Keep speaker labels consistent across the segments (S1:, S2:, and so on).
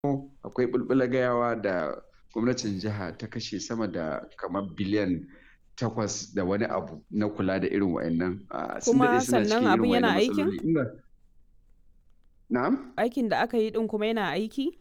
S1: akwai bulbula gayawa da gwamnatin jiha ta kashe sama da kamar biliyan takwas da wani abu na kula da irin wa'annan
S2: kuma sannan abin yana aikin
S1: na'am
S2: aikin da aka yi din kuma yana aiki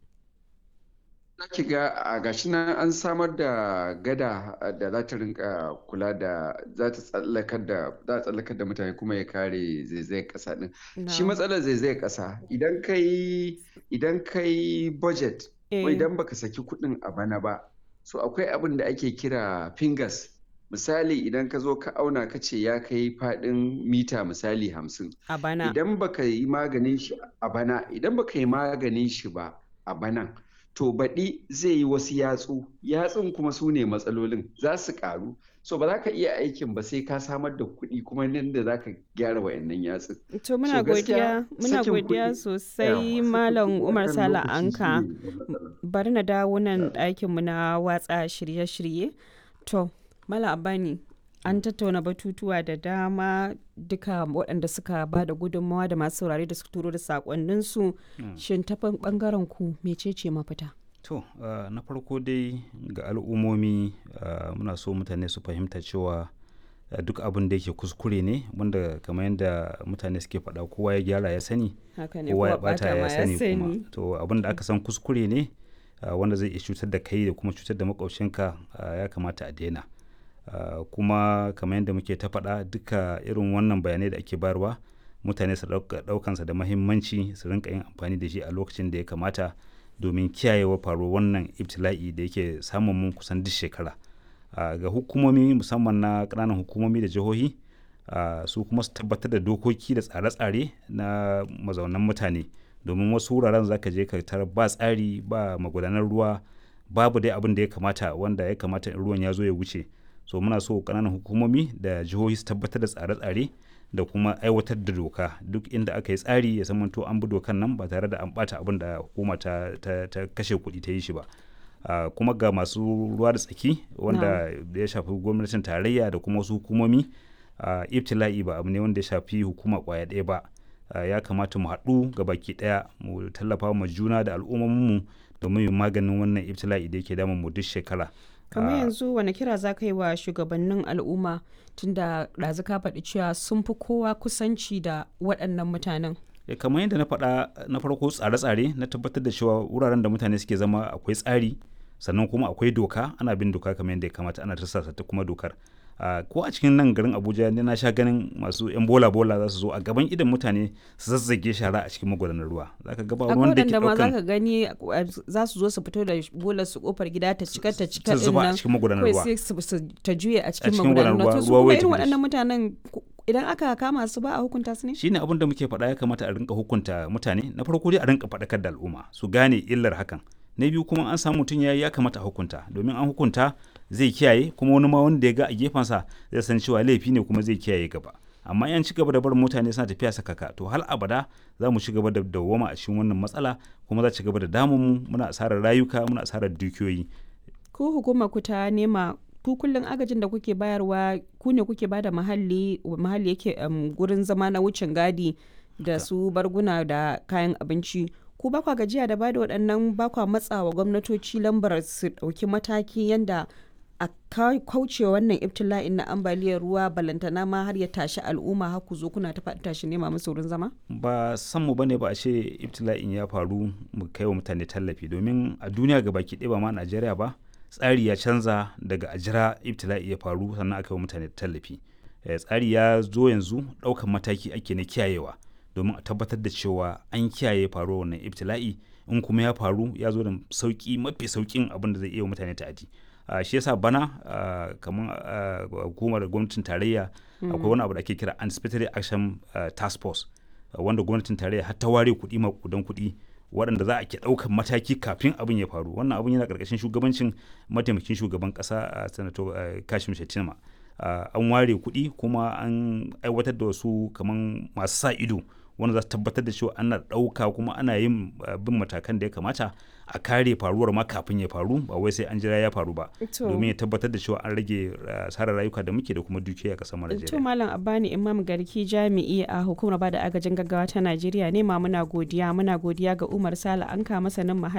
S1: ki ga a gashi nan an samar da gada da za ta rinka kula da za ta tsallakar da za a tsallakar da mutane kuma ya kare zaizayar kasa din shi matsalar zaizayar kasa idan kai idan kai budget ko idan baka saki kuɗin a bana ba so akwai abin da ake kira fingers misali idan ka zo ka auna ka ce ya kai faɗin mita misali hamsin
S2: a bana
S1: idan baka yi maganin shi a bana idan baka yi maganin shi ba a banan to baɗi zai yi wasu yatsu yatsun kuma su ne matsalolin za su ƙaru so ba za ka iya aikin ba sai ka samar da kuɗi kuma nan da za ka gyara wayannan yatsun
S2: to muna godiya muna godiya sosai malam umar sala anka bari na dawo nan ɗakin mu na watsa shirye-shirye to malam abani an tattauna batutuwa da dama duka waɗanda suka ba da gudunmawa da masu saurare da suka turo da sakonninsu shin ta ɓangaren ku mecece mafita
S3: to na farko dai ga al'ummomi muna so mutane su fahimta cewa duk abin da yake kuskure ne wanda kamar yadda mutane suke faɗa kowa ya gyara ya sani kowa ya bata ya sani kuma to abin da aka san kuskure ne wanda zai iya cutar da kai da kuma cutar da makwabcinka ya kamata a daina Uh, kuma kamar yadda muke ta faɗa duka irin wannan bayanai da ake bayarwa mutane su ɗaukansa da mahimmanci su rinka yin amfani da shi a lokacin da ya kamata domin kiyayewa faruwar wannan ibtila'i da yake samun mun kusan duk shekara uh, ga hukumomi musamman na ƙananan hukumomi da jihohi uh, su kuma su tabbatar da dokoki da tsare-tsare na mazaunan mutane domin wasu wuraren za ka je ka tarar ba tsari ba magudanar ruwa babu dai abin da ya kamata wanda ya kamata in ruwan ya zo ya wuce so muna so kananan hukumomi da jihohi su tabbatar da tsare-tsare da kuma aiwatar da doka duk inda aka yi tsari ya zamanto an bi dokan nan ba tare da an bata abin da hukuma ta, ta, ta kashe kuɗi ta yi shi ba uh, kuma ga masu ruwa da tsaki wanda no. ya shafi gwamnatin tarayya da kuma wasu hukumomi uh, ibtila'i ba abu ne wanda ya shafi hukuma kwaya ɗaya ba uh, ya kamata mu haɗu ga baki ɗaya mu tallafa ma juna da al'ummominmu domin yin maganin wannan ibtila'i da yake damun mu duk shekara
S2: kamar yanzu wani kira za ka yi wa shugabannin al'umma tunda ɗazu ka faɗi cewa sun fi kowa kusanci da waɗannan mutanen
S3: kamar yadda na faɗa na farko tsare-tsare na tabbatar da cewa wuraren da mutane suke zama akwai tsari sannan kuma akwai doka ana bin doka kamar yadda ya kamata ana tarsasa ta kuma dokar Uh, ko a cikin nan garin abuja ne na sha ganin masu yan bola bola za su zo a gaban idan mutane su zazzage shara a cikin magudanar ruwa za ka gaba ruwan da ke
S2: daukan za ka gani za su zo su fito da bola su kofar gida ta cika ta cika
S3: din nan a cikin magudanar ruwa
S2: sai su ta juye a cikin magudanar ruwa to su kuma irin waɗannan mutanen idan aka kama su ba a hukunta su ne
S3: shine abin da muke faɗa ya kamata a rinka hukunta mutane na farko dai a rinka faɗakar da al'umma su gane illar hakan na biyu kuma an samu mutum ya ya kamata a hukunta domin an hukunta zai kiyaye kuma wani ma wanda ya ga a gefensa zai san cewa laifi ne kuma zai kiyaye gaba amma yan ci gaba da barin mutane suna tafiya sakaka to hal abada za mu ci gaba da dawwama a cikin wannan matsala kuma za ci gaba da damun mu muna asarar rayuka muna asarar dukiyoyi
S2: ku hukuma ku ta nema ku kullum agajin da kuke bayarwa ku ne kuke bada mahalli mahalli yake um, gurin zama na wucin gadi da su barguna da kayan abinci ku ba kwa gajiya da bada waɗannan ba kwa matsawa gwamnatoci lambar su ɗauki mataki yanda a kauce wannan ibtila'in na ambaliyar ruwa balantana ma har ya tashi al'umma har ku zo kuna ta faɗi tashi nema musu wurin zama
S3: ba san mu bane ba a ce ibtila'in ya faru mu kai wa mutane tallafi domin a duniya ga baki ɗaya ba ma Najeriya ba tsari ya canza daga ajira ibtila'i ya faru sannan aka yi wa mutane tallafi tsari ya zo yanzu ɗaukan mataki ake na kiyayewa domin a tabbatar da cewa an kiyaye faruwar wannan ibtila'i in kuma ya faru ya zo da sauki mafi saukin abin da zai iya mutane ta'adi Uh, shi yasa bana uh, kamar uh, hukumar gwamnatin tarayya mm. akwai wani abu da ake kira anticipatory action task force wanda gwamnatin tarayya har ta ware kuɗi makudan kuɗi waɗanda za a ke ɗaukan mataki kafin abin ya faru wannan abin yana ƙarƙashin shugabancin mataimakin shugaban ƙasa a sanato kashim shettima an ware kuɗi kuma an aiwatar da wasu kamar masu sa ido wanda za su tabbatar da cewa ana ɗauka kuma ana yin bin matakan da ya kamata a kare faruwar ma kafin ya faru ba wai sai an jira ya faru ba domin ya tabbatar da cewa an rage asarar rayuka da muke da kuma dukiya a ƙasar Najeriya.
S2: To Malam Abani Imam Garki jami'i a hukumar bada agajin gaggawa ta Najeriya ne ma muna godiya muna godiya ga Umar Sale Anka masanin muhalli